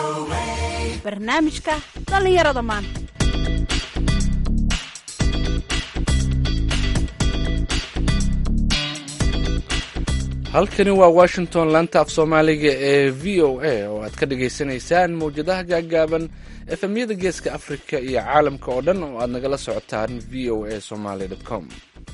barnaamijka dhallinyarada maanta halkani waa washington laanta af soomaaliga ee v o a oo aad ka dhagaysanaysaan mawjadaha gaagaaban efemyada geeska afrika iyo caalamka oo dhan oo aad nagala socotaan v o a somaly com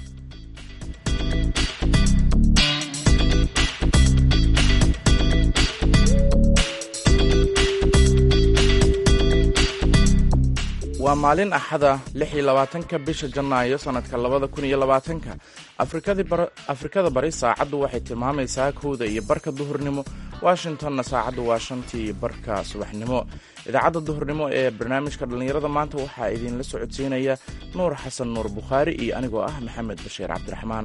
waa maalin axada lix iyo labaatanka bisha janaayo sannadka labada kun iyo labaatanka afrikada bari saacaddu waxay tilmaamaysaa kowda iyo barka duhurnimo washingtonna saacaddu waa shantii iyo barka subaxnimo idaacadda duhurnimo ee barnaamijka dhallinyarada maanta waxaa idinla socodsiinaya nuur xasan nuur bukhaari iyo anigoo ah maxamed bashiir cabdiraxmaan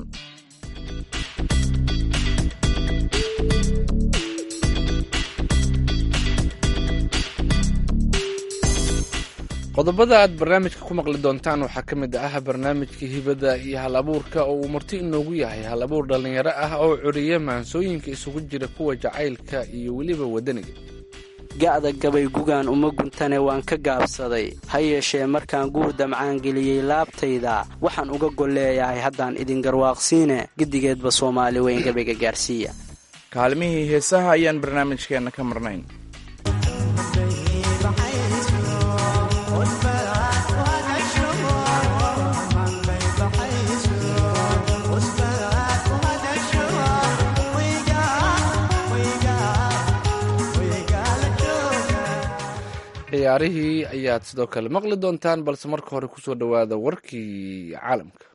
qodobada aad barnaamijka ku maqli doontaan waxaa ka mid ah barnaamijka hibada iyo hal abuurka oo uu marti inoogu yahay hal abuur dhallinyaro ah oo curiya maansooyinka isugu jira kuwa jacaylka iyo weliba wadaniga ga'da gabay gugaan uma guntane waan ka gaabsaday ha yeeshee markaan guur damcaan geliyey laabtayda waxaan uga golleeyahay haddaan idin garwaaqsiine gedigeedba soomaali weyn gabayga gaarsiiya kaalmihii heesaha ayaan barnaamijkeenna ka marnayn ciyaarihii ayaad sidoo kale maqli doontaan balse marka hore kusoo dhowaada warkii caalamka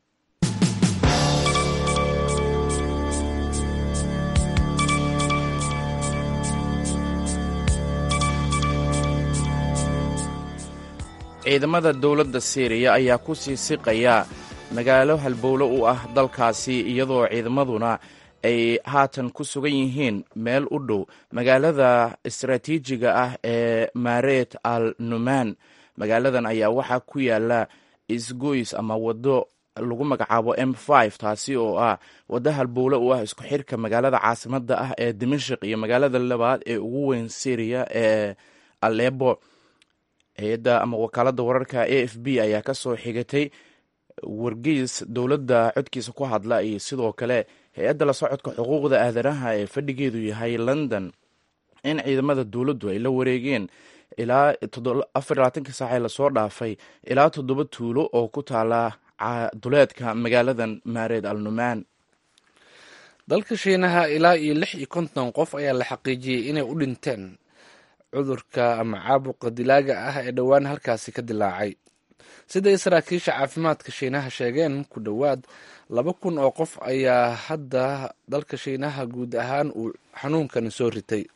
ciidamada dowladda siiriya ayaa ku sii siqaya magaalo halbowlo u ah dalkaasi iyadoo ciidamaduna ay haatan ku sugan yihiin meel u dhow magaalada istaraatiijiga ah ee maret al numan magaaladan ayaa waxaa ku yaala isgoys ama waddo lagu magacaabo m taasi oo ah waddo halbowle u ah isku xirka magaalada caasimada ah ee dimashik iyo magaalada labaad ee ugu weyn syriya ee alebo hay-adda ama wakaalada wararka a f b ayaa kasoo xigatay wargeys dowladda codkiisa ku hadla iyo sidoo kale hay-adda la socodka xuquuqda aadanaha ee fadhigeedu yahay london in ciidamada dowladdu ay la wareegeen ilaa afar labaatanki saac ee lasoo dhaafay ilaa toddoba tuulo oo ku taala duleedka magaaladan maareed al numaan dalka shiinaha ilaa iyo lix iyo konton qof ayaa la xaqiijiyey inay u dhinteen cudurka ama caabuqa dilaaga ah ee dhowaan halkaasi ka dilaacay siday saraakiisha caafimaadka shiinaha sheegeen ku dhowaad laba kun oo qof ayaa hadda dalka shiinaha guud ahaan uu xanuunkani soo ritay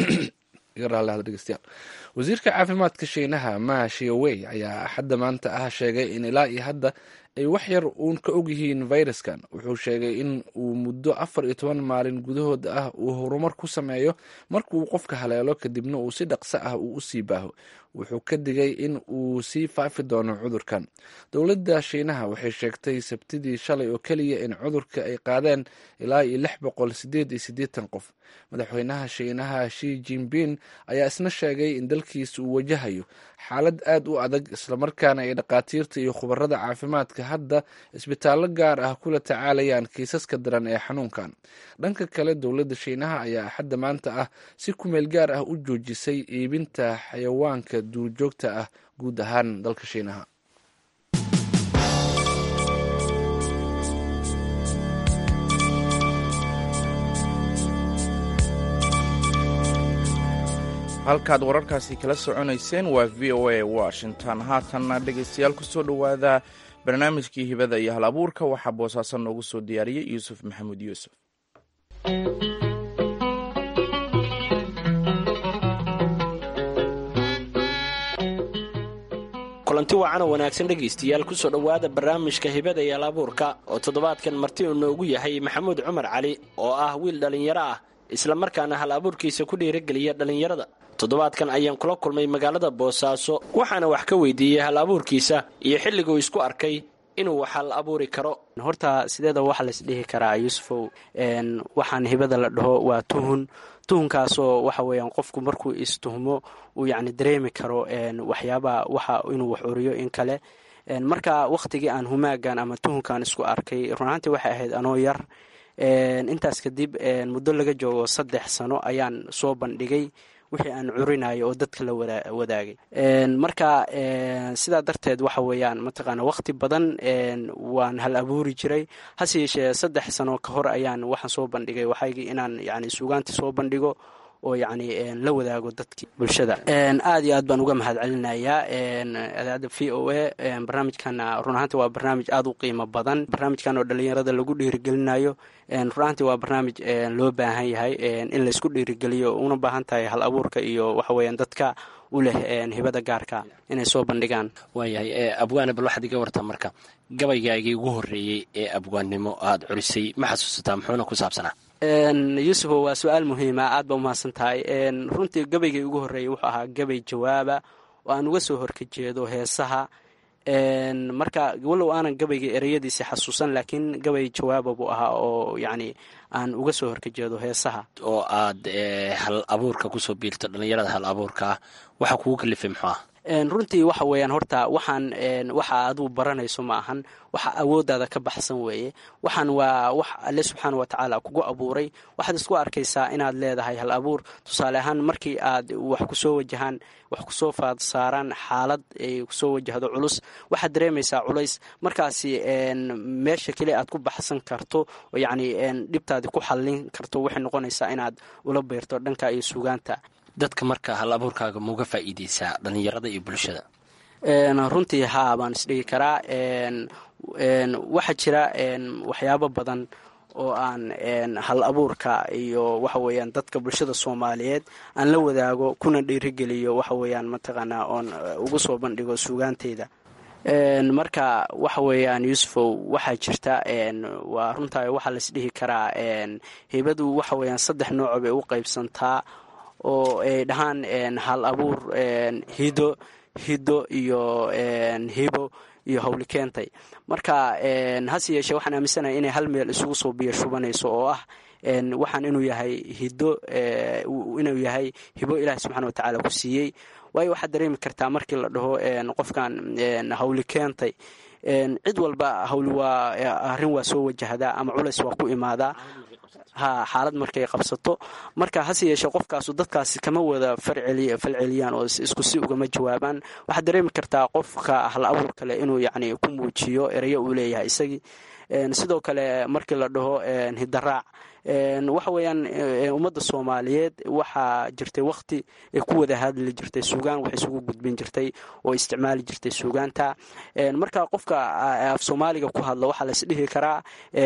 wasiirka caafimaadka shiinaha ma shiowey ayaa axadda maanta ah sheegay in ilaa iyo hadda ay wax yar uun ka og yihiin fayraskan wuxuu sheegay in uu muddo afar iyo toban maalin gudahood ah uu horumar ku sameeyo marka uu qofka haleelo kadibna uu si dhaqso ah uu u sii baaho wuxuu ka digay in uu sii faafi doono cudurkan dowladda shiinaha waxay sheegtay sabtidii shalay oo keliya in cudurka ay qaadeen ilaa iyo lix boqol sideed iyo siddeetan qof madaxweynaha shiinaha shi jinping ayaa isna sheegay in dalkiisa uu wajahayo xaalad aad u adag islamarkaana ay dhakhaatiirta iyo khubarada caafimaadka hadda isbitaallo gaar ah kula tacaalayaan kiisaska daran ee xanuunkan dhanka kale dowladda shiinaha ayaa axadda maanta ah si kumeel gaar ah u joojisay iibinta xayawaanka duurjoogta ah guud ahaan dalka shiinaha halkaad wararkaasi kala soconayseen waa v o a washington haatanna dhegaystayaal kusoo dhowaada barnaamijkii hibada iyo hal abuurka waxaa boosaaso noogu soo diyaariyey yuusuf maxamuud yuusuf kulanti wacan oo wanaagsan dhegaystayaal kusoo dhowaada barnaamijka hibada iyo hal abuurka oo toddobaadkan marti uu noogu yahay maxamuud cumar cali oo ah wiil dhallinyaro ah islamarkaana hal abuurkiisa ku dhiirageliya dhallinyarada toddobaadkan ayaan kula kulmay magaalada boosaaso waxaana wax ka weydiiyey hal abuurkiisa iyo xilliguu isku arkay inuu waxal abuuri karo horta sideeda waxaa lais dhihi karaa yuusufow waxaan hibada la dhaho waa tuhun tuhunkaasoo waxa weeyaan qofku markuu istuhmo uu yacni dareemi karo waxyaabaha waxa inuu wax oriyo in kale marka wakhtigii aan humaagan ama tuhunkan isku arkay runaantii waxay ahayd anoo yar intaas kadib muddo laga joogo saddex sano ayaan soo bandhigay wixii aan curinayo oo dadka la wadaagay marka sidaa darteed waxa weeyaan mataqaana wakhti badan waan hal abuuri jiray hase yeeshee saddex sano ka hor ayaan waxaan soo bandhigay waxaygii inaan yani suugaantii soo bandhigo oo yacni la wadaago dadkii bulshada aad iyo aad baan uga mahad celinayaa adaacadda v o a barnaamijkana run ahaanti waa barnaamij aada u qiimo badan barnaamijkan oo dhalinyarada lagu dhiirigelinayo run ahaanti waa barnaamij loo baahan yahay in laysku dhiirigeliyo una baahan tahay hal abuurka iyo waxa weeyaan dadka u leh hibada gaarka inay soo bandhigaan waayahay abwaane bal waxaad iga wartaa marka gabaygaagii ugu horreeyey ee abwaannimo aada curisay ma xasuusataa muxuuna ku saabsanaa yuusufo waa su-aal muhiima aad ba umahadsan tahay runtii gabaygii ugu horreeyey wuxuu ahaa gabay jawaaba oo aan uga soo horkajeedo heesaha marka walow aanan gabaygii ereyadiisi xasuusan laakiin gabay jawaaba buu ahaa oo yacni aan uga soo horkajeedo heesaha oo aad hal abuurka kusoo biirto dhallinyarada hal abuurka ah waxaa kugu kalifay muxuu ah runtii waxa weeyaan horta waxaan waxa aduu baranayso ma ahan waxa awoodaada ka baxsan weeye waxaan waa wax alle subxaana wa tacaala kugu abuuray waxaad isku arkaysaa inaad leedahay hal abuur tusaale ahaan markii aad wax kusoo wajahaan wax kusoo faad saaraan xaalad ay kusoo wajahdo culus waxaad dareemaysaa culays markaasi meesha keli aad ku baxsan karto oo yacni dhibtaadi ku xallin karto waxay noqonaysaa inaad ula beyrto dhanka iyo suugaanta dadka marka hal abuurkaaga mauga faa'iideysaa dhallinyarada iyo bulshada runtii haa baan isdhigi karaa waxaa jira waxyaabo badan oo aan hal abuurka iyo waxa weeyaan dadka bulshada soomaaliyeed aan la wadaago kuna dhiirigeliyo waxa weeyaan mataqaanaa oon ugu soo bandhigo suugaanteyda marka waxa weeyaan yuusufow waxaa jirta waa runtaa waxaa laisdhihi karaa hibadu waxa weeyaan saddex nooco bay u qaybsantaa oo ay dhahaan hal abuur hido hido iyo hibo iyo hawli keentay marka hase yeeshee waxaan aaminsanahay inay hal meel isugu soo biyo shubanayso oo ah waxaan inuu yahay hido inuu yahay hibo ilaahi subxana wa tacaala ku siiyey waayo waxaad dareemi kartaa markii la dhaho qofkan hawli keentay cid walba hawli waa arrin waa soo wajahdaa ama culays waa ku imaadaa ha xaalad markay qabsato marka hase yeeshee qofkaasu dadkaasi kama wada falceliyaan oo isku si ugama jawaabaan waxaad dareemi kartaa qofka hal abuur kale inuu yacni ku muujiyo ereyo uu leeyahay isagii sidoo kale markii la dhaho hidaraac waxa weeyaan ummadda soomaaliyeed waxaa jirtay wakti ay ku wada hadli jirtay suugaan wax isugu gudbin jirtay oo isticmaali jirtay suugaanta marka qofka af soomaaliga ku hadla waxaa lais dhihi karaa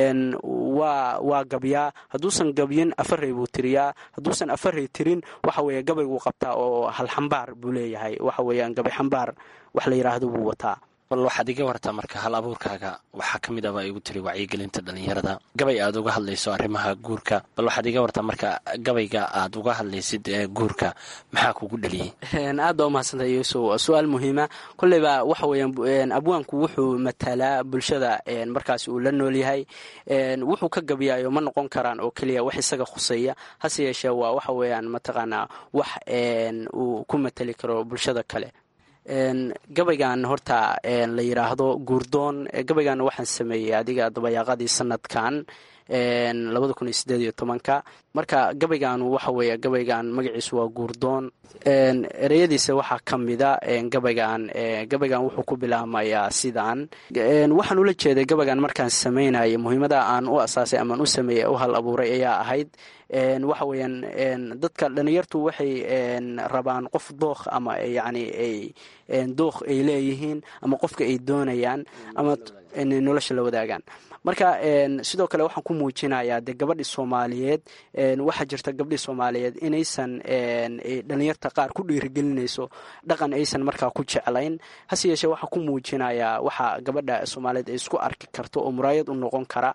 waa waa gabyaa hadduusan gabyin afarey buu tiriyaa hadduusan afarey tirin waxa weeye gabayguu qabtaa oo hal xambaar buu leeyahay waxa weeyaan gabay xambaar wax la yidhaahdo buu wataa bal waxaad iga wartaa marka hal abuurkaaga waxaa ka mid ah baa igu tiri wacyigelinta dhallinyarada gabay aad uga hadlayso arrimaha guurka bal waxaad iga wartaa marka gabayga aad uga hadlaysid guurka maxaa kugu dhaliyey aad baa umahadsantahay yuusuf su-aal muhiima kolleyba waxa weeyaan abwaanku wuxuu matalaa bulshada markaasi uu la nool yahay wuxuu ka gabyaayo ma noqon karaan oo keliya wax isaga khuseeya hase yeeshee waa waxa weeyaan mataqaanaa wax uu ku matali karo bulshada kale gabaygan horta la yidhaahdo guurdoon gabaygan waxaan sameeyey adiga dabayaaqadii sanadkan labada kun iyo sideed iyo tobanka marka gabaygan waxa weeye gabaygan magaciisu waa guurdoon ereyadiisa waxaa ka mida gabaygan gabaygan wuxuu ku bilaabmayaa sidaan waxaan ula jeeday gabaygan markaan sameynaya muhiimada aan u asaasay amaan u sameeyey u hal abuuray ayaa ahayd waxa weeyaan dadka dhalinyartu waxay rabaan qof dookh ama yacni ay dookh ay leeyihiin ama qofka ay doonayaan ama nolosha la wadaagaan marka sidoo kale waxaan ku muujinayaa dee gabadhii soomaaliyeed waxaa jirta gabdhii soomaaliyeed inaysan dhalinyarta qaar ku dhiirigelinayso dhaqan aysan markaa ku jeclayn hase yeeshee waxaa ku muujinayaa waxa gabadha soomaaliyeed ay isku arki karto oo muraayad u noqon kara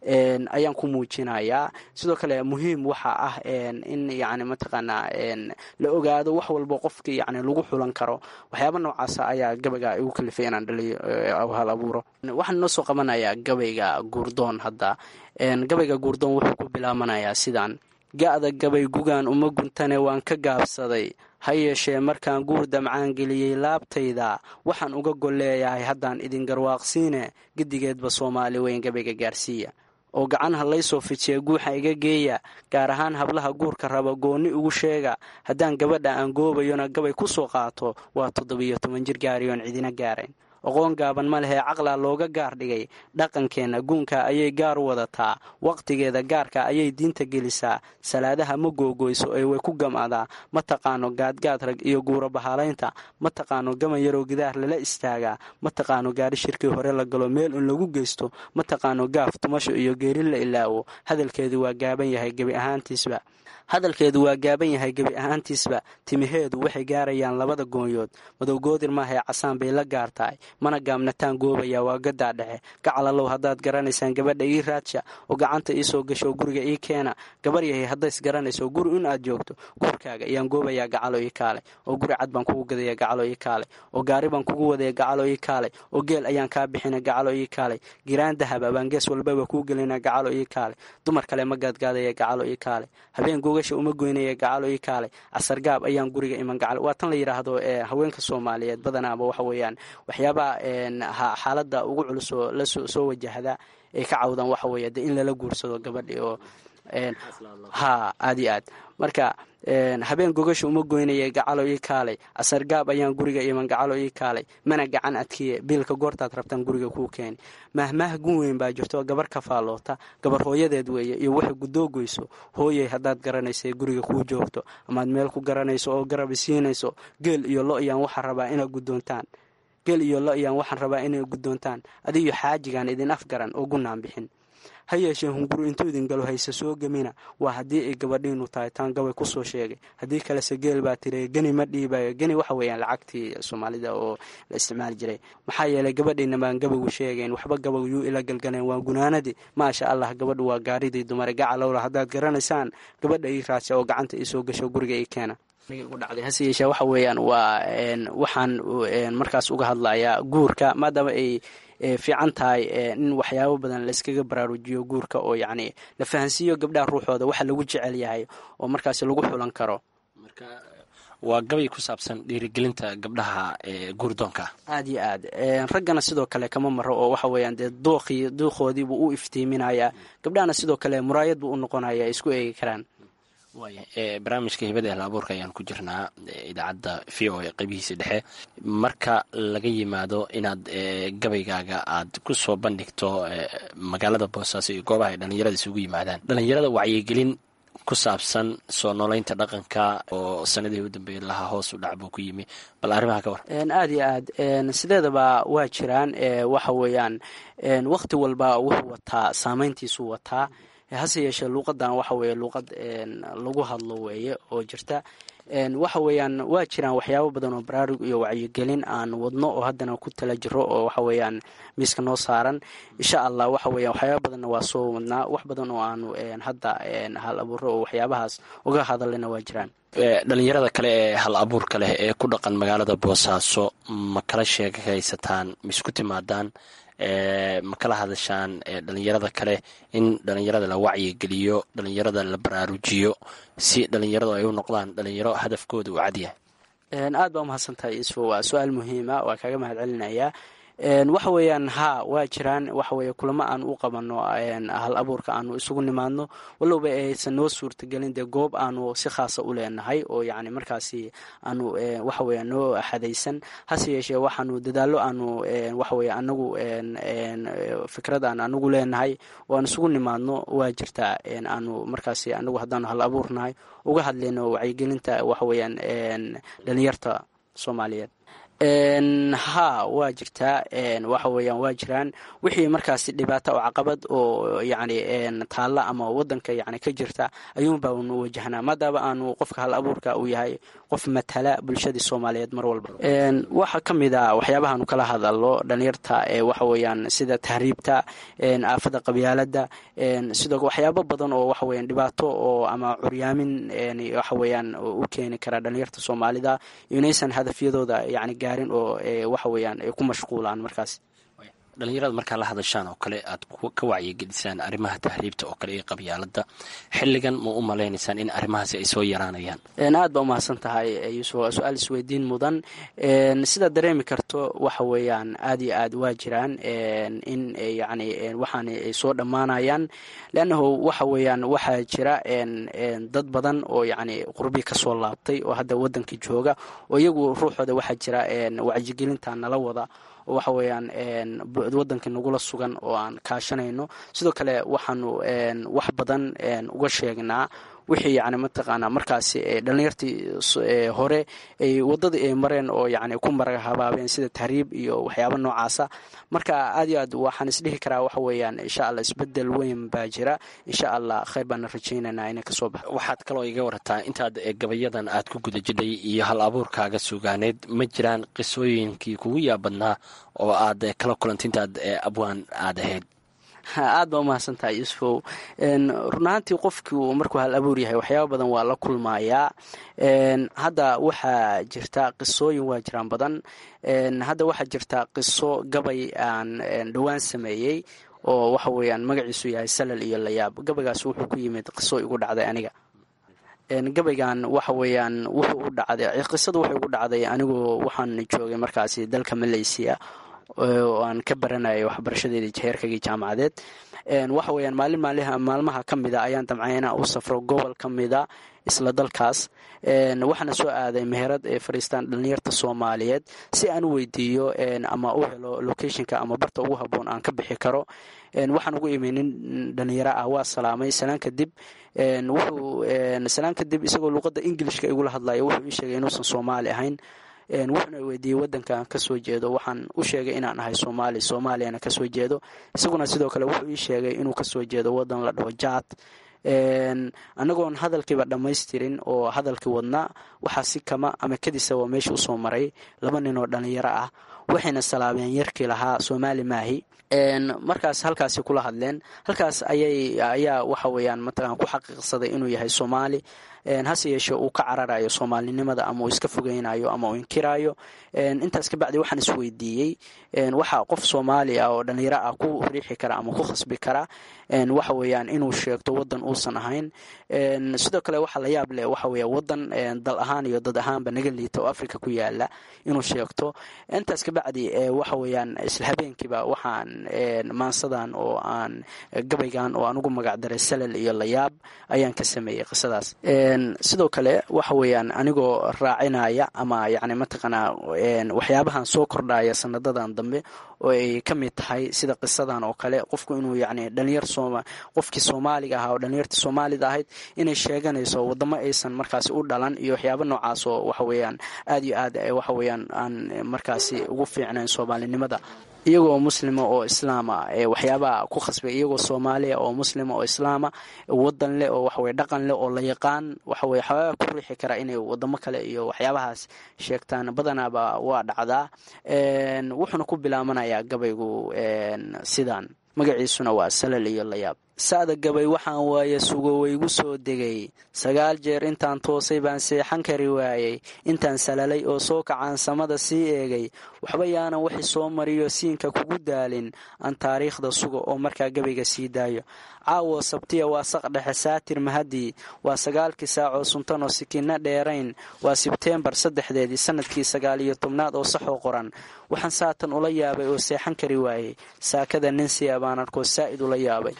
ayaan ku muujinayaa sidoo kale muhiim waxa ah in yani mataqaanaa la ogaado wax walbo qofkii yani lagu xulan karo waxyaaba noocaasa ayaa gabayga igu kalifay inaan dhaliyo hal abuuro waxaan noo soo qabanayaa gabayga guurdoon hadda gabayga guurdoon wuxuu ku bilaabanayaa sidaan ga-da gabay gugaan uma guntane waan ka gaabsaday ha yeeshee markaan guur damcaan geliyey laabtayda waxaan uga gol leeyahay haddaan idin garwaaqsiine gedigeedba soomaali weyn gabayga gaarsiiya oo gacanha laysoo fijiya guuxa iga geeya gaar ahaan hablaha guurka raba goonni ugu sheega haddaan gabadha aan goobayona gabay ku soo qaato waa toddobiyo toban jir gaariyoon cidina gaarayn aqoon gaaban ma lehee caqlaa looga gaar dhigay dhaqankeenna guunka ayay gaar wadataa wakhtigeeda gaarka ayay diinta gelisaa salaadaha ma googoyso ee way ku gamaadaa ma taqaano gaadgaad rag iyo guura bahalaynta ma taqaano gaman yaroo gidaar lala istaagaa ma taqaano gaari shirkii hore la galo meel in lagu geysto ma taqaano gaaf tumasho iyo geeri la ilaawo hadalkeedu waa gaaban yahay gebi ahaantiisba hadalkeedu waa gaaban yahay gebi ahaantiisba timaheedu waxay gaarayaan labada goonyood madowgoodir maahee casaan bay la gaar tahay mana gaabnataan goobaya waa gadaa dhexe gacalalow haddaad garanaysaan gabadha ii raadsha oo gacanta iisoo gasho guriga ii keena gabar yahay haddays garanayso guri in aad joogto guurkaaga ayaan goobayaa gacalo ii kaale oo guri cad baan kugu gadaya gacalo ii kaale oo gaari baan kugu wadaya gacalo ii kaale oo geel ayaan kaa bixina gacalo ii kaale giraan dahaba baan gees walbaba kuu gelina gacalo ii kaale dumar kale ma gaadgaadaya gacalo ii kaale habeen gogasha uma goynaya gacalo ii kaale casargaab ayaan guriga iman gacal waa tan la yidhaahdo haweenka soomaaliyeed badanaaba waxa weeyaan waxyaabaha xaaladda ugu culus oo la soo wajahda ay ka cawdaan waxa weeye de in lala guursado gabadhi oo ha aad iyo aad marka habeen gogasha uma goynaya gacalo ii kaalay casargaab ayaan guriga iman gacalo ii kaalay mana gacan adkiye biilka goortaad rabtaan guriga kuu keeni mahmaah gun weyn baa jirto gabar ka faalloota gabar hooyadeed weeye iyo waxay gudoogoyso hooyay haddaad garanaysa guriga kuu joogto amaad meel ku garanayso oo garabi siinayso geel iyo lo ayaan waxaa rabaa inaad guddoontaan geel iyo lo ayaan waxaan rabaa inay guddoontaan adiyo xaajigaan idin afgaran oo gunaan bixin ha yeeshee hunguru intuu idin galo hayse soo gemina waa haddii ay gabadhiinu tahay taan gabay kusoo sheegay haddii kalese geel baa tiri geni ma dhiibayo geni waxa weeyaan lacagtii soomaalida oo la isticmaali jiray maxaa yeelay gabadhiina baan gabaygu sheegayn waxba gabag yuu ila galgaleen waa gunaanadii maasha allah gabadhu waa gaaridii dumare gacalowla haddaad garanaysaan gabadha ii raadsa oo gacanta iisoo gasho guriga ii keena dhacday hase yeeshee waxa weeyaan waa waxaan markaas uga hadlayaa guurka maadaama ay fiican tahay in waxyaabo badan layskaga baraarujiyo guurka oo yacni la fahansiiyo gabdhaha ruuxooda waxa lagu jecel yahay oo markaasi lagu xulan karo waa gabay ku saabsan dhiirigelinta gabdhaha guurdoonka aad iyo aad raggana sidoo kale kama maro oo waxa weeyaan dee dooqii duuqoodii buu u iftiiminayaa gabdhahana sidoo kale muraayad buu u noqonaya ay isku eegi karaan waaya barnaamijka hibada ehla abuurka ayaan ku jirnaa idaacadda v o e qeybihiisa dhexe marka laga yimaado inaad gabaygaaga aad ku soo bandhigto magaalada boosaaso iyo goobaha ay dhallinyarada isugu yimaadaan dhallinyarada wacyigelin ku saabsan soo noolaynta dhaqanka oo sanadihii u dambeeyay lahaa hoos u dhac buu ku yimi bal arrimaha ka war aad iyo aad sideedaba waa jiraan waxa weeyaan wakhti walba wuxuu wataa saameyntiisuu wataa hase yeeshee luuqadan waxa weeye luuqad lagu hadlo weeye oo jirta waxa weeyaan waa jiraan waxyaabo badan oo baraarug iyo wacyigelin aan wadno oo haddana ku tala jiro oo waxa weeyaan miiska noo saaran insha allah waxa weeyaan waxyaaba badanna waa soo wadnaa wax badan oo aanu hadda hal abuuro oo waxyaabahaas uga hadalina waa jiraan dhalinyarada kale ee hal abuurka leh ee ku dhaqan magaalada boosaaso ma kala sheekaysataan ma isku timaadaan ma kala hadashaan dhalinyarada kale in dhalinyarada la wacyigeliyo dhalinyarada la baraarujiyo si dhalinyaradu ay u noqdaan dhalinyaro hadafkooda uu cadyahay aad baa umahadsantahay isfo waa su-aal muhiima waa kaaga mahad celinayaa waxa weeyaan haa waa jiraan waxa weeye kulamo aan u qabano hal abuurka aanu isugu nimaadno walowba aysan noo suurtagelin dee goob aanu si khaasa u leenahay oo yacni markaasi aanu waxa weeya noo xadaysan hase yeeshee waxaanu dadaallo aanu waxa weeye anagu fikrad aan anagu leenahay oo aan isugu nimaadno waa jirtaa aanu markaasi anagu haddaanu hal abuurnahay uga hadlayno wacyigelinta waxa weeyaan dhalinyarta soomaaliyeed ha waa jirtaa waxa weeyaan waa jiraan wixii markaasi dhibaato oo caqabad oo yacni taalla ama wadanka yani ka jirta ayuunbaa nu wajahnaa maadaama aanu qofka hal abuurka uu yahay qof matala bulshadii soomaaliyeed mar walba waxaa ka mid a waxyaabahaanu kala hadalno dhalinyarta waxa weeyaan sida tahriibta aafada qabyaalada sidoo waxyaabo badan oo waxa weeyaan dhibaato oo ama curyaamin waxa weeyaan u keeni kara dhalinyarta soomaalida inaysan hadafyadooda yani gaarin oo waxa weeyaan ay ku mashquulaan markaas dhalinyarada markaa la hadashaan oo kale aad ka wacyigelisaan arrimaha tahriibta oo kale iyo qabyaalada xilligan ma u malaynaysaan in arrimahaasi ay soo yaraanayaan aad baa umahadsan tahay yuusuf waa su-aal isweydiin mudan sidaad dareemi karto waxa weeyaan aad iyo aad waa jiraan in yani waxaan ay soo dhammaanayaan leannahu waxa weeyaan waxaa jira dad badan oo yani qurbi kasoo laabtay oo hadda wadanka jooga oo iyagu ruuxooda waxaa jira wacyigelinta nala wada oo waxa weeyaan wadanka nagula sugan oo aan kaashanayno sidoo kale waxaanu wax badan uga sheegnaa wixii yani mataqaanaa markaasi dhalinyartii hore ay wadadii ay mareen oo yani ku maraga habaabeen sida tahriib iyo waxyaaba noocaasa marka aad iyo aad waxaan isdhihi karaa waxa weeyaan insha allah isbedel weyn baa jira insha allah khayr baana rajaynaynaa inay kasoo baxo waxaad kaloo iga warataa intaad gabayadan aad ku guda jidhay iyo hal abuurkaaga sugaaneed ma jiraan qisooyinkii kugu yaabadnaa oo aad kala kulanta intaad abwaan aad ahayd aad baa umahadsantahay yuusufow run ahaantii qofkii markuu hal abuur yahay waxyaaba badan waa la kulmayaa hadda waxaa jirta qisooyin waa jiraan badan hadda waxaa jirta qiso gabay aan dhowaan sameeyey oo waxa weeyaan magaciisu yahay salal iyo layaab gabaygaas wuxuu ku yimid qiso igu dhacday aniga gabaygan waxa weeyaan wuxuu u dhacday qisada wuxuu igu dhacday anigoo waxaan joogay markaasi dalka malaysia oo aan ka baranayay waxbarashadeedii heerkaygii jaamacadeed waxa weeyaan maalin maalmaha ka mida ayaan damcay inaan u safro gobol ka mida isla dalkaas waxaana soo aaday meherad ee fadhiistaan dhalinyarta soomaaliyeed si aan u weydiiyo ama u helo locationka ama barta ugu haboon aan ka bixi karo waxaan ugu imi nin dhalinyaro ah waa salaamay salaan kadib wuxuu salaan kadib isagoo luuqadda ingilishka igula hadlaya wuxuu ii sheegay inuusan soomaali ahayn wuxuuna weydiiyey wadankaan kasoo jeedo waxaan u sheegay inaan ahay soomaali soomaaliyana kasoo jeedo isaguna sidoo kale wuxuu ii sheegay inuu kasoo jeedo wadan la dhaho jaad anagoon hadalkiiba dhammaystirin oo hadalkii wadna waxaa si kama ama kadisa waa meesha usoo maray laba nin oo dhalinyaro ah waxayna salaabeen yarkii lahaa soomaali maahi markaas halkaasi kula hadleen halkaas ayay ayaa waxa weeyaan mataqan ku xaqiiqsaday inuu yahay soomaali hase yeeshee uu ka cararayo soomaalinimada ama uu iska fogeynayo ama uu inkiraayo intaas kabacdi waxaan isweydiiyey waxa qof soomaali ah oo dhalinyaro ah ku riixi kara ama ku khasbi kara waxa weeyaan inuu sheegto wadan uusan ahayn sidoo kale waxa la yaab leh waxa weya wadan dal ahaan iyo dad ahaanba naga liita oo africa ku yaala inuu sheegto intaas kabacdi waxa weeyaan isla habeenkiiba waxaan maansadan oo aan gabaygan oo aan ugu magac daray salal iyo layaab ayaan ka sameeyey qisadaas sidoo kale waxa weeyaan anigoo raacinaya ama yani mataqaanaa waxyaabahan soo kordhaya sanadadan dambe oo ay ka mid tahay sida qisadan oo kale qofku inuu yani dhalinyar qofkii soomaaliga ahaa oo dhalinyartii soomaalida ahayd inay sheeganayso wadamo aysan markaasi u dhalan iyo waxyaaba noocaas oo waxa weeyaan aad iyo aad waxa weeyaan aan markaasi ugu fiicnayn soomaalinimada iyagoo muslima oo islaama waxyaabaha ku khasbay iyagoo soomaaliya oo muslima oo islaama wadan leh oo waxaweye dhaqan leh oo la yaqaan waxaweye waxyaabaha ku riixi kara inay wadamo kale iyo waxyaabahaas sheegtaan badanaaba waa dhacdaa wuxuuna ku bilaabanayaa gabaygu sidan magaciisuna waa salal iyo layaab sa'da gabay waxaan waaye sugo waygu soo degay sagaal jeer intaan toosay baan seexan kari waayey intaan salalay oo soo kacaan samada sii eegay waxba yaanan wixi soo mariyo siinka kugu daalin aan taariikhda sugo oo markaa gabayga sii daayo caawo sabtiya waa saq dhexe saatir mahadii waa sagaalkii saacoo suntanoo sikinna dheerayn waa sebteembar saddexdeedii sanadkii sagaal iyo tobnaad oo saxoo qoran waxaan saatan ula yaabay oo seexan kari waayey saakada ninsiya baan arkoo saa'id ula yaabay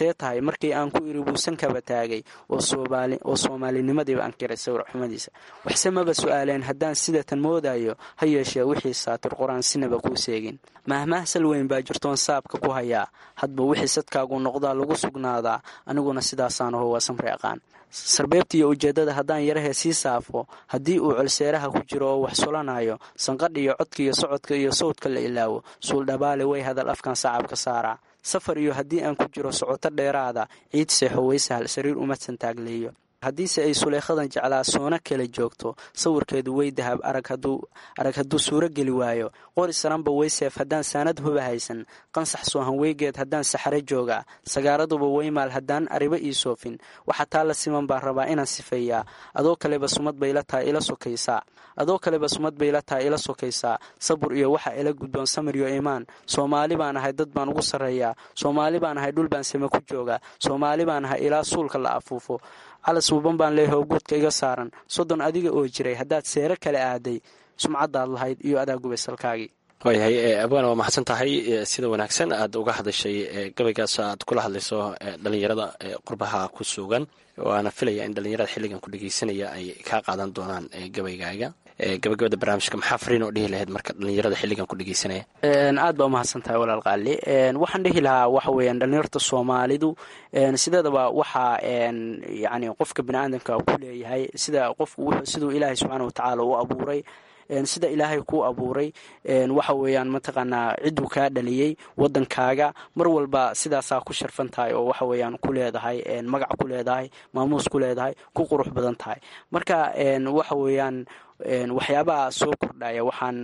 see tahay markii aan ku iri buusan kaba taagay oo soomaalinimadiiba ankiray sawir xumadiisa waxse maba su-aaleen haddaan sidatan moodayo ha yeeshee wixii saatir qur-aan sinaba kuu seegin mahmahsal weyn baa jirtoon saabka ku hayaa hadba wixii sadkaagu noqdaa lagu sugnaadaa aniguna sidaasaan aho waa samri aqaan sarbeebta iyo ujeeddada haddaan yarahee sii saafo haddii uu colseeraha ku jiro oo wax sulanayo sanqadha iyo codka iyo socodka iyo sawdka la ilaawo suuldhabaale way hadal afkan sacabka saaraa safar iyo haddii aan ku jiro socoto dheeraada ciid seexo waysahal sariir uma santaagleeyo haddiise ay suleekhadan jeclaa soona kala joogto sawirkeedu way dahab arag hadduu suuro geli waayo qori saranba wayseef haddaan saanad huba haysan qansax soohan weygeed haddaan saxare joogaa sagaaraduba waymaal haddaan ariba ii soofin waxa taa la siman baan rabaa inaan sifeeyaa adoo kaleba sumad bayla tahay ila sokaysaa adoo kaleba sumad bayla tahay ila sokaysaa sabur iyo waxa ila gudboon samir iyo imaan soomaali baan ahay dad baan ugu sarreeyaa soomaali baan ahay dhul baan same ku joogaa soomaali baan ahay ilaa suulka la afuufo calas wuban baan leeyahay oo guudka iga saaran soddon adiga oo jiray haddaad seero kale aaday sumcaddaad lahayd iyo adaa gubay salkaagii waayahay abwaana waa maxadsan tahay sida wanaagsan aad uga hadashay gabaygaas aad kula hadlayso dhalinyarada qurbaha ku sugan waana filaya in dhalinyarada xilligan ku dhegeysanaya ay kaa qaadan doonaan gabaygaaga gabagabada barnaamijka maxaa fariin oo dhihi lahayd marka dhalinyarada xilligan ku dhegeysanaya aad baa umahadsan tahay walaal qaali waxaan dhihi lahaa waxa weeyaan dhalinyarta soomaalidu sideedaba waxaa yani qofka bini aadamka ku leeyahay sida qofku siduu ilaahay subxaana watacaala u abuuray sida ilaahay kuu abuuray waxa weeyaan mataqaanaa cidduu kaa dhaliyey wadankaaga mar walba sidaasaa ku sharfan tahay oo waxa weeyaan ku leedahay magac ku leedahay maamuus ku leedahay ku qurux badan tahay marka waxa weeyaan waxyaabaha soo kordhaya waxaan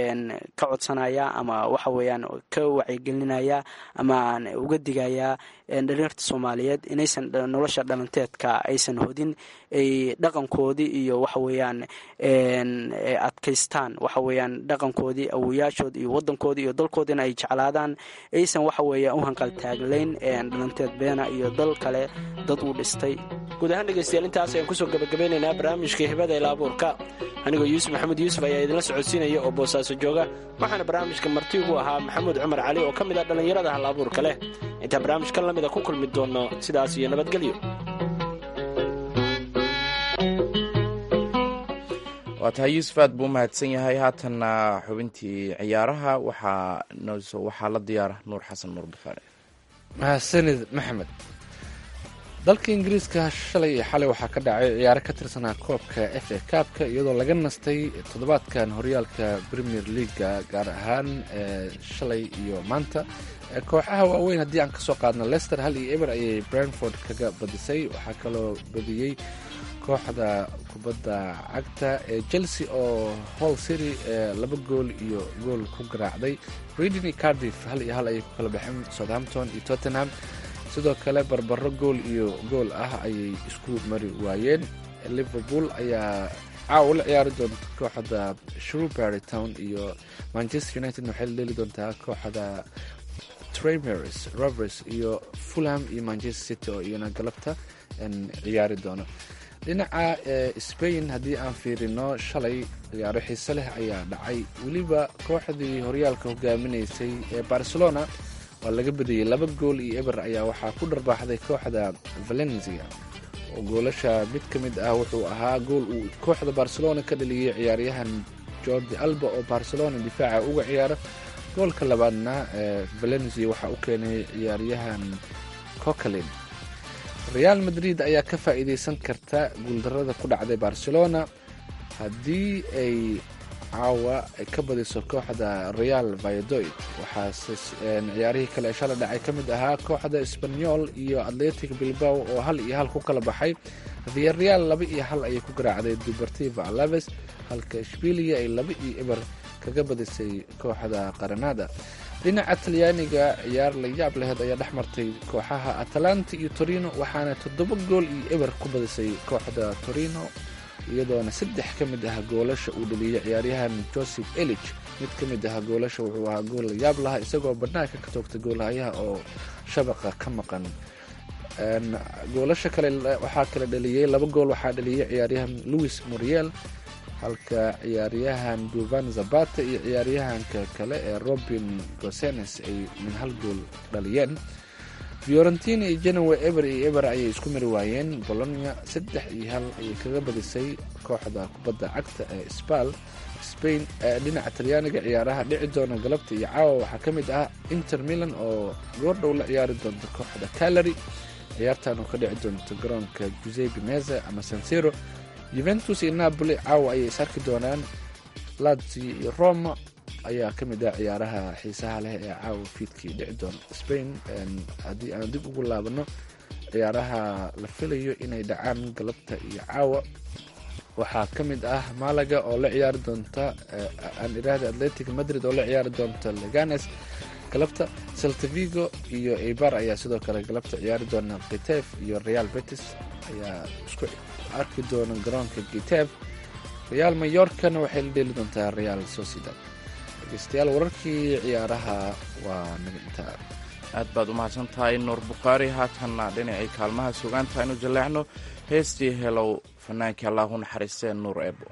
ka codsanayaa ama waxa weeyaan ka wacyigelinayaa ama aan uga digayaa dhalinyarta soomaaliyeed inaysan nolosha dhalanteedka aysan hodin ay dhaqankoodii iyo waxa weeyaan adkaystaan waxa weeyaan dhaqankoodii awoyaashood iyo wadankoodii iyo dalkoodiina ay jeclaadaan aysan waxa weeya u hanqaltaaglayn dhalanteed beena iyo dal kale dad uu dhistay guud ahaan dhegeystayaal intaas ayaan kusoo gabagabeynaynaa barnaamijka hibada ila abuurka anigoo yuusuf maxamed yuusuf ayaa idinla socodsiinaya oo boosaaso jooga waxaana barnaamijka marti ugu ahaa maxamuud cumar cali oo ka mid ah dhallinyarada hal abuurka leh intaa barnaamijkan lamida ku kulmi doonno sidaas iyo nabadgelyo waa tahay yuusuf aad buu umahadsan yahay haatanna xubintii ciyaaraha waxaa la diyaara nuur xasan nuur bukhaari mahadsanid maxamed dalka ingiriiska shalay iyo xalay waxaa ka dhacay ciyaaro ka tirsanaa koobka f a kaabka iyadoo laga nastay toddobaadkan horyaalka premier leaga gaar ahaan shalay iyo maanta kooxaha waaweyn haddii aan kasoo qaadno lester hal iyo eber ayay brentford kaga badisay waxaa kaloo badiyey kooxda kubadda cagta ee chelsea oo hall city laba gool iyo gool ku garaacday reading iyo cardiff hal iyo hal ayay ku kala baxeen southampton iyo tottenham sidoo kale barbaro gool iyo gool ah ayay isku mari waayeen liverpool ayaa caawa la ciyaari doonta kooxda shrewberry town iyo manchester united waxay la dheeli doontaa kooxda tramers rovers iyo fulham iyo manchester city oo iyana galabta ciyaari doono dhinaca spain haddii aan fiirino shalay ciyaaro xiise leh ayaa dhacay weliba kooxdii horyaalka hogaaminaysay ee barcelona waa laga badiyey laba gool iyo eber ayaa waxaa ku dharbaaxday kooxda valencia oo goolasha mid ka mid ah wuxuu ahaa gool uu kooxda barcelona ka dhaliyey ciyaaryahan jordi alba oo barcelona difaaca uga ciyaara goolka labaadna valencia waxaa u keenay ciyaaryahan cocalin real madrid ayaa ka faa'iideysan karta guuldarada ku dhacday barcelona haddii ay caawa ay ka badiso kooxda real vayadoid waxaase ciyaarihii kale ee shala dhacay ka mid ahaa kooxda sbanyol iyo atletic bilbao oo hal iyo hal ku kala baxay viareal laba iyo hal ayay ku garaacday dubertiva alaves halka ishbilia ay laba iyo eber kaga badisay kooxda qaranada dhinaca talyaaniga ciyaar la yaab laheed ayaa dhex martay kooxaha atalanta iyo torino waxaana toddoba gool iyo eber ku badisay kooxda torino iyadoona saddex ka mid ah goolasha uu dhaliyey ciyaaryahan joseph elich mid ka mid ah goolasha wuxuu ahaa gool la yaab lahaa isagoo banaanka ka toogtay goolhayaha oo shabaqa ka maqan goolasha kale waxaa kala dhaliyey laba gool waxaa dhaliyey ciyaaryahan louis muriel halka ciyaaryahan duvan zabata iyo ciyaaryahanka kale ee robin gosenes ay min hal gool dhaliyeen fiorentina iyo genowe eber iyo eber ayay isku mari waayeen bolonia saddex iyo hal ayay kaga badisay kooxda kubadda cagta ee sbal spain ee dhinaca talyaaniga ciyaaraha dhici doona galabta iyo caawa waxaa ka mid ah inter milan oo goordhow la ciyaari doonta kooxda calary ciyaartan oo ka dhici doonta garoonka giuseppe meza ama sansero juventus iyo napoli caawa ayay is arki doonaan lazio iyo roma ayaa ka mid ah ciyaaraha xiisaha leh ee caawa fiidkii dhici doona spain haddii aan dib ugu laabano ciyaaraha la filayo inay dhacaan galabta iyo caawa waxaa ka mid ah malaga oo la ciyaari doonta aan iraahda atletic madrid oo la ciyaari doonta leganes galabta saltavigo iyo eibar ayaa sidoo kale galabta ciyaari doona kitef iyo real betis ayaa isku arki doona garoonka kitef real mayorkana waxay la dheeli doontaa real sociedad dhegeystayaal wararkii ciyaaraha waa naga intaa aad baad u mahadsan tahay nuur bukhaari haatanna dhinacii kaalmaha sugaanta aynu jaleecno heestii helow fanaankii allahu naxariistee nuur eebo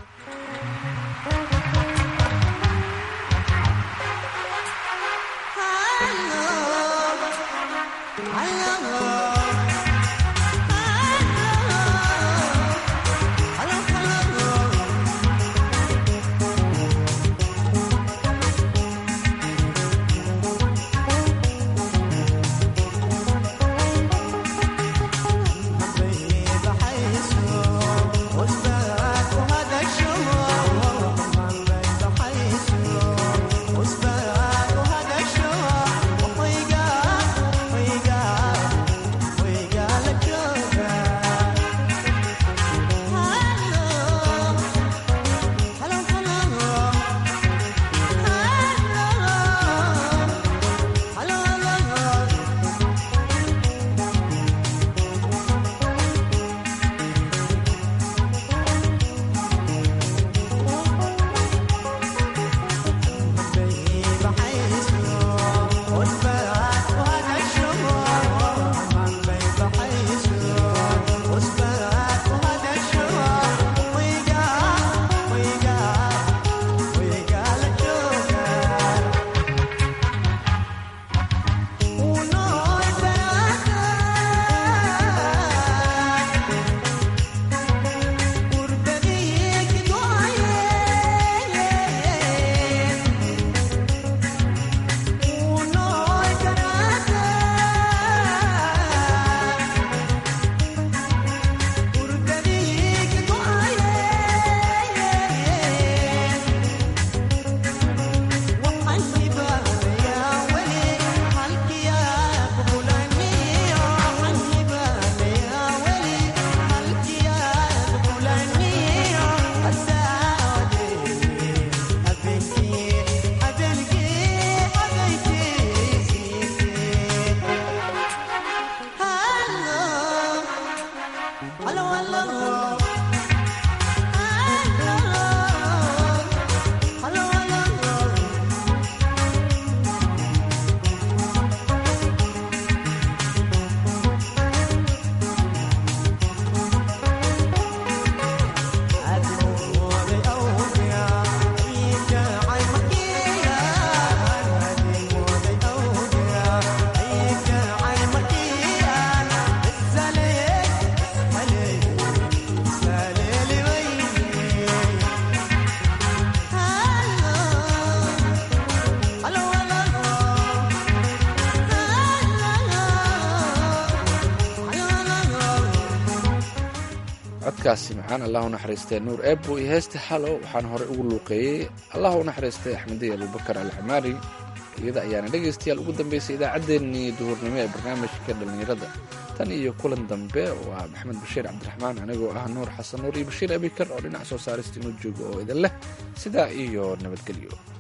codkaasi maxaan allah u naxariistay nuur eebo iyo heesta xalo waxaan horey ugu luuqeeyey allah u naxariistay axmediy abubakar alcamaari iyada ayaana dhegaystayaal ugu dambeysay idaacaddeenii duhurnimo ee barnaamijka dhallinyarada tan iyo kulan dambe waa maxamed bashiir cabdiraxmaan anigoo ah nuur xasan nuur iyo bashiir abikar oo dhinac soo saarista inuu joogo oo idin leh sidaa iyo nabadgelyo